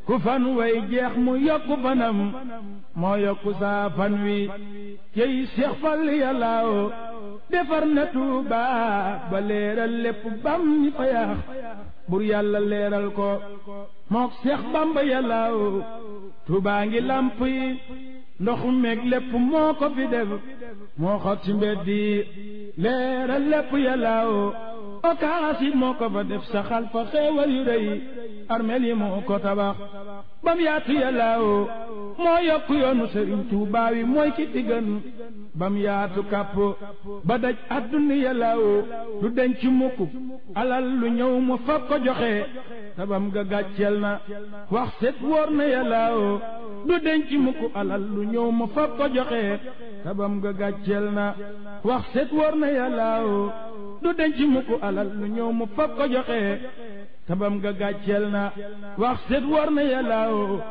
ku fan way jeex mu yokku fanam moo yokku saa fan wi cey Seex Fall yàllaaw defar na Tuuba ba leeral lépp bam ñi fa yaax bur yàlla leeral ko mook Seex Bamba yàllaaw Tuuba ngi lamp yi ndox meeg lépp moo ko fi def moo xot ci mbedd yi leeral lépp yàllaaw okaas it moo ko fa def saxal fa xeewal yu rëy armeel yi moo ko tabax bam yaatu yàllaaw moo yokk yoonu sëriñ Tuubaa wi mooy ki fi gën bam yaatu kàpp ba daj àdduna yàllaaw du denc mukk alal lu ñëw mu fab ko joxe tabam ga gàcceel na wax set wóor na yàllaaw du denc mukk alal lu ñëw mu fab ko joxe tabam ga gàcceel na wax set wóor na yàllaaw du denc mukk alal lu ñëw mu fab ko joxe tabam ga gàcceel na wax set wóor na yàllaaw